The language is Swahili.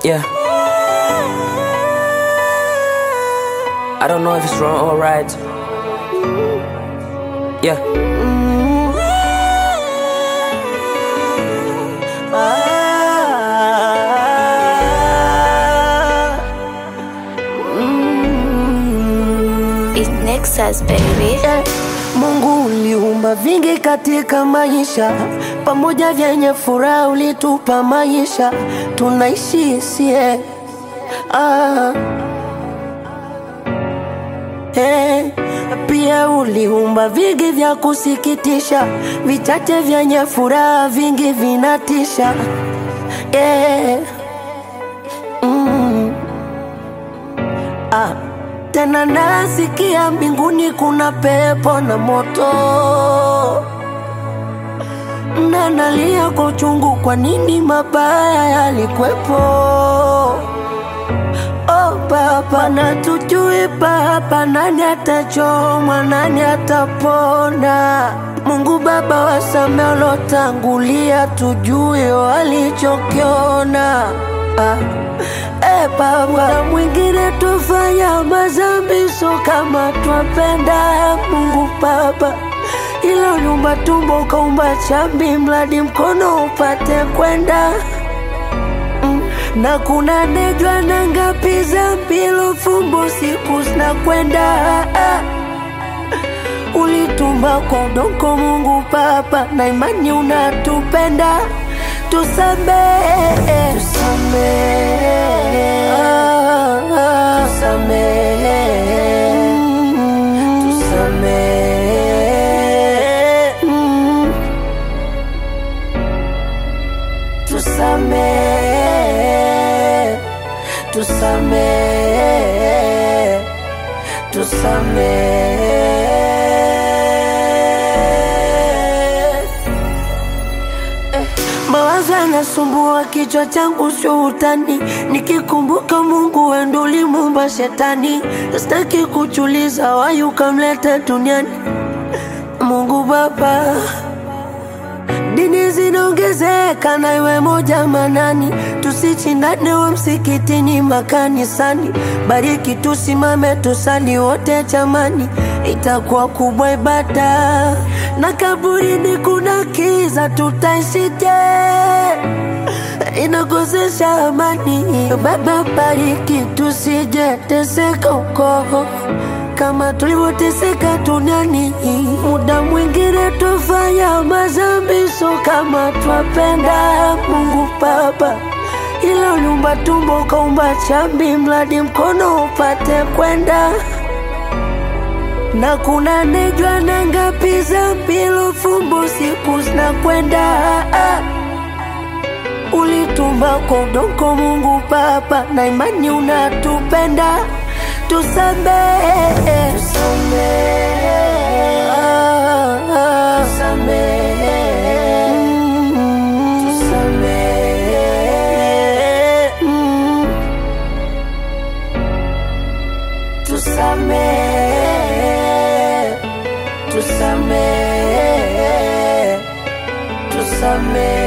Yeah. I don't know if it's wrong or right. Yeah. It's Nexus, baby. Eh, Mungu uliumba vingi katika maisha, pamoja vyenye furaha ulitupa maisha, tunaishi sie ah. Eh, pia uliumba vingi vya kusikitisha, vichache vyenye furaha, vingi vinatisha eh. mm. ah. Tena nasikia mbinguni kuna pepo na moto, na nalia kwa uchungu, kwa nini mabaya yalikwepo? Oh Baba, na tujui Baba, nani atachomwa, nani atapona? Mungu Baba, wasame walotangulia, tujue walichokiona ah. Eh, Baba, na mwingine tufanya mazambi, so kama twapenda Mungu Baba, ila uliumba tumbo ukaumba chambi, mradi mkono upate kwenda Mm, na kuna nejwa na ngapi za mpilo fumbo siku zinakwenda ah. Ulitumba kwa udongo Mungu Baba, na imani unatupenda, tusamehe, tusamehe, ah, ah, tusamehe, mm, tusamehe, mm, tusamehe, tusamehe, tusamehe. Mawazo yanasumbua kichwa changu, sio utani. Nikikumbuka Mungu wendo ulimuumba shetani, sitaki kuchuliza wayi ukamleta duniani. Mungu Baba, dini zinaongezeka na iwe moja manani, tusichindane wa msikitini makanisani. Bariki tusimame tusali wote chamani, itakuwa kubwa ibada. Na kaburini kuna kiza, tutaishije? Inakosesha amani. Baba, bariki tusije teseka uko kama tulivyoteseka duniani. Muda mwingine tufanya mazambi, so kama twapenda Mungu Baba, ila uliumba tumbo ukaumba chambi, mradi mkono upate kwenda na kuna nejwa na ngapi za mpilo fumbo siku zinakwenda ah. Ulitumba kwa udongo Mungu Baba, na imani unatupenda, tusamehe, tusamehe, ah, ah, tusamehe, mm, tusamehe, mm, tusamehe, tusamehe, tusamehe.